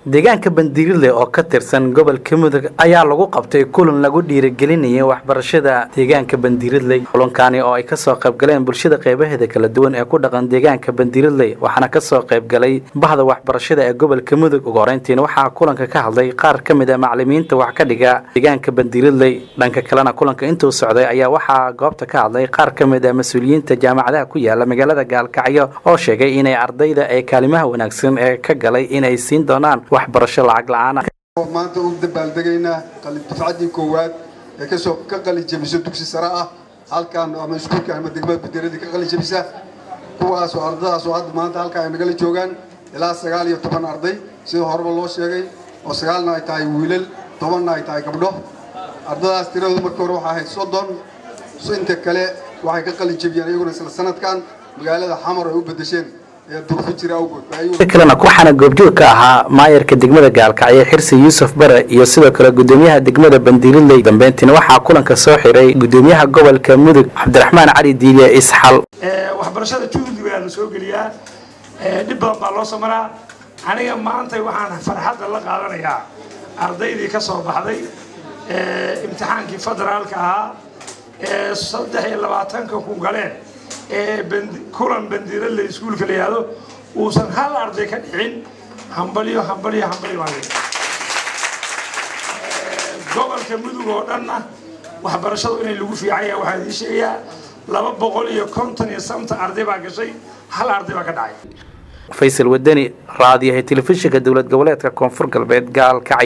deegaanka bandiirile oo ka tirsan gobolka mudug ayaa lagu qabtay kulan lagu dhiirigelinayay waxbarashada deegaanka bandiiridley kulankaani oo ay kasoo qaybgaleen bulshada qeybaheeda kala duwan ee ku dhaqan deegaanka bandiiridley waxaana kasoo qaybgalay bahda waxbarashada ee gobolka mudug ugu horeyntiina waxaa kulanka ka hadlay qaar ka mid a macalimiinta wax ka dhiga deegaanka bandiiridley dhanka kalena kulanka intuu socday ayaa waxaa goobta ka hadlay qaar ka mid a mas-uuliyiinta jaamacadaha ku yaala magaalada gaalkacyo oo sheegay inay ardayda ee kaalimaha wanaagsan ee ka galay inay siin doonaan waxbarasho lacag la-aan maanta u dabaaldegaynaa dufcaddii koowaad ee kasoo ka qali jebiso dugsi sare ah halkaan ama iskuulka ama degmada badeeradii ka qali jebisa kuwaasoo ardadaasoo hadda maanta halkaa ay nagala joogaan ilaa sagaal iyo toban arday sida horeba loo sheegay oo sagaalna ay tahay wiilal tobanna ay tahay gabdho ardadaas tiradoodu markii hore waxaa ahayd soddon inta kale waxay ka qali jebiyeen iyaguna isla sanadkan magaalada xamar ay u bedesheen kalena waxaana goobjoog ka ahaa maayarka degmada gaalkacyo xirsi yuusuf bare iyo sidoo kale gudoomiyaha degmada bandiiriley dambeyntiina waxaa kulanka soo xiray gudoomiyaha gobolka mudug cabdiraxmaan cali diiliye isxal waxbarashada juhdi baa la soo geliyaa dhib badan baa loo samaraa aniga maanta waxaan farxadda la qaadanayaa ardaydii ka soo baxday imtixaankii federaalka ahaa ee saddex iyo labaatanka ku galeen ee kulan bandiirale iskuulka la yihahdo uusan hal arday ka dhicin hambalyo hambalyo hambalyo baa gobolka mudug oo dhanna waxbarashadu inay lagu fiican yahay waxaan idiin sheegayaa laba boqol iyo konton iyo santa arday baa gashay hal arday baa ka dhacay faysal wadani raadiyaha telefishinka dowlad goboleedka koonfur galbeed gaalkacay